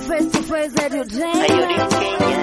face to face that you Are you dream. the Kenya?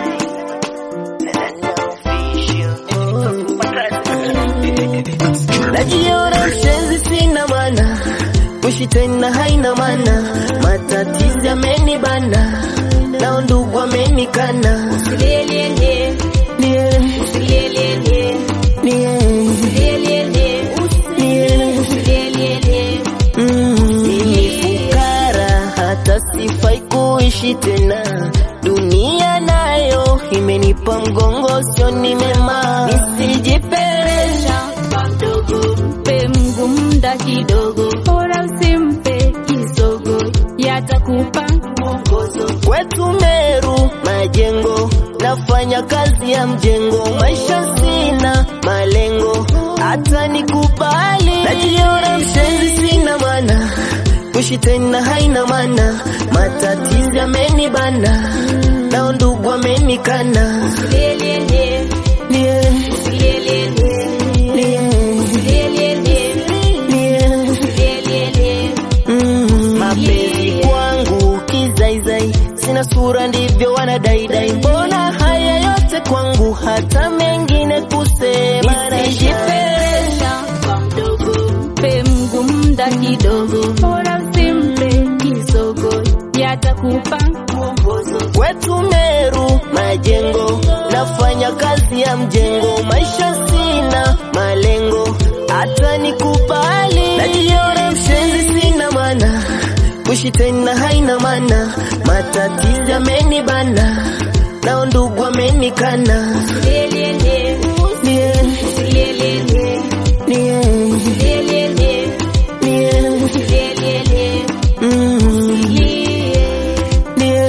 Na na Najiona mshenzi sina maana, kuishi tena haina maana, matatizo yamenibana, nao ndugu wamenikana. Usilielienie, Nie, usilielienie, nie, usilielienie, nie, usilielienie. mm. Mimi fukara, hata sifai kuishi tena, dunia nayo imenipa mgongo, sio ni mema, nisijipelesha mdogo mpe Mungu muda kidogo, bora usimpe kisogo, yatakupa mwongozo. kwetu Meru majengo, nafanya kazi ya mjengo, maisha sina malengo, hata nikubali. Najiona mshenzi, sina maana, kuishi tena haina maana, matatizo yamenibana, nao ndugu wamenikana. Usilielienie, Nie, usilielienie, nie, usilielienie, nie. usilielienie. Mm, mapenzi kwangu kizaizai, sina sura ndivyo wanadaidai. Mbona haya yote kwangu, hata mengine kusema nisijipelesha Kwa mdogo mpe Mungu muda kidogo, bora usimpe kisogo, yatakupa mwongozo. kwetu Meru majengo, nafanya kazi ya mjengo, maisha sina malengo, hata nikubali. Najiona mshenzi, sina maana, kuishi tena haina maana, matatizo yamenibana, nao ndugu wamenikana. Usilielienie, Nie, usilielienie, nie, usilielienie, nie, usilielienie. mm, Lie, nie,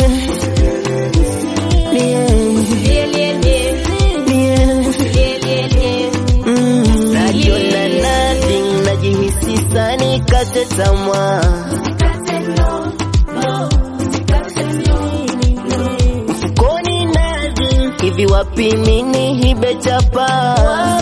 nie, usilielienie, nie. usilielienie. Mm, najiona nothing, najihisi sani kate tamaa, Usikate no, no, usikate no, no. mfukoni nothing, hivi wapi nini hibe chapa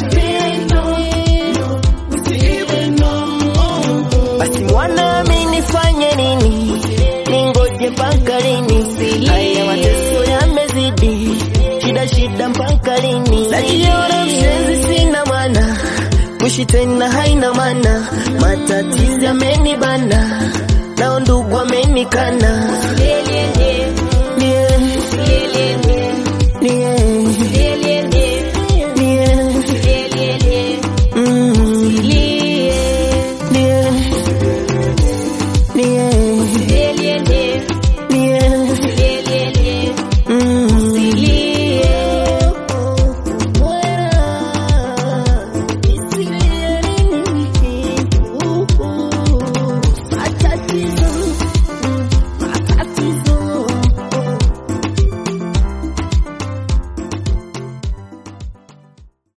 basi mwana mi nifanye nini, ningoje mpaka lini? Haya mateso yamezidi, shida shida mpaka lini? Najiona mshenzi, sina maana, kuishi tena haina maana, matatizo yamenibana, nao ndugu wamenikana. Usilielienie,